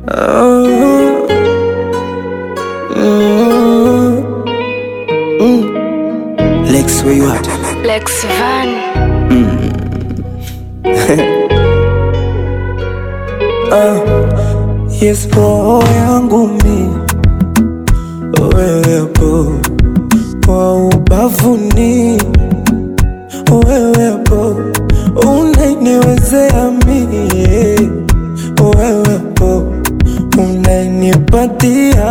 Oh, mm, mm. Lex, where you at? Lex Van. Yes, roho yangu mi wewepo, kwa ubavuni wewepo, unainiwezea mie wewepo, unainipatia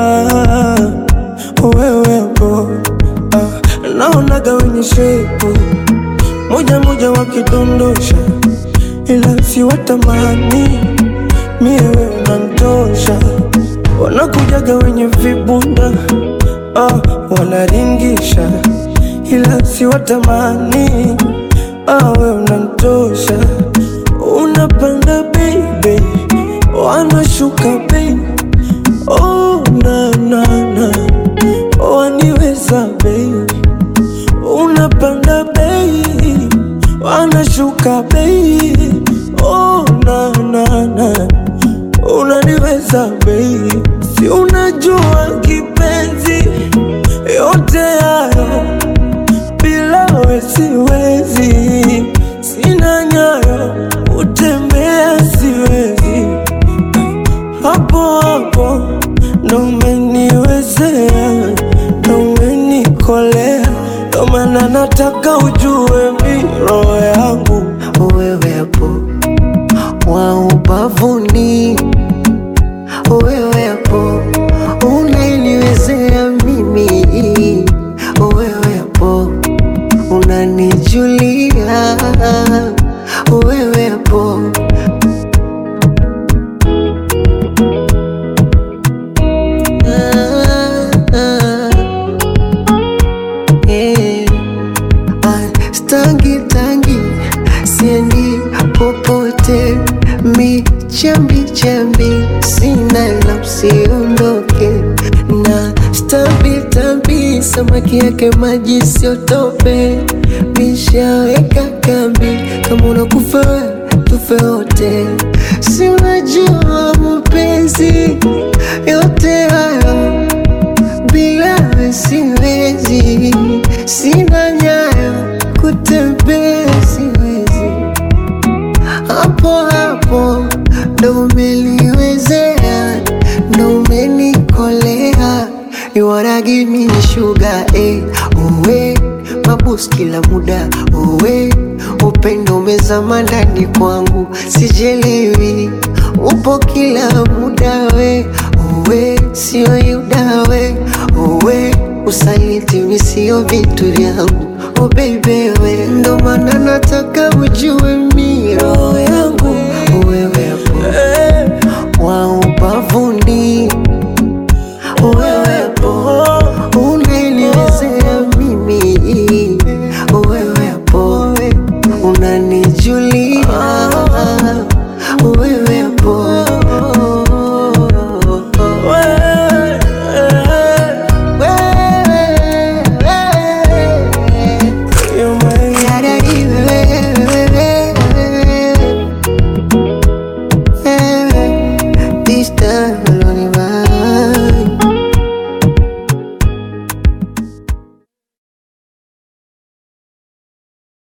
wewepo, ah, naonaga wenye shepu moja moja wakidondosha, ila si watamani mie wewe unanitosha, wanakujaga wenye vibunda ah, wanaringisha, ila si watamani ah, wewe unanitosha, unapanda baby, wanashuka bei oh, na, na, na. waniweza bei unapanda bei wanashuka bei oh, na, na, na. unaniweza bei si unajua kipenzi yote hayo bila we siwezi sina nyayo utembea siwezi hapo hapo ndo umeniwezea ndo umenikolea ndo maana nataka ujue mi roho yangu wewepo wa ubavuni, wewepo unaniwezea mimi, wewepo unanijulia, wewepo ah, ah, eh. Ah, Stangi tangi siendi popote, mi chambi chambi sina la usiondoke na stambi tambi samaki yake maji siotope, mishaweka kambi kama unakufa we, tufe wote, si unajua mapenzi yote hayo bila we siwezi, sina nyayo kutembea siwezi, hapo hapo ndo umeliwezea, ndo umenikolea, you wanna give me sugar eh, uwe mabus kila muda uwe upendo umezama ndani kwangu, sijelewi upo kila muda we uwe sio yuda we uwe usaliti mi sio vitu vyangu oh baby we ndo maana nataka ujue mi roho yangu wewepo eh, wa ubavuni wewepo unaniwezea mimi wewepo unanijulia wewepo wewe, wewe you're my Yada iwe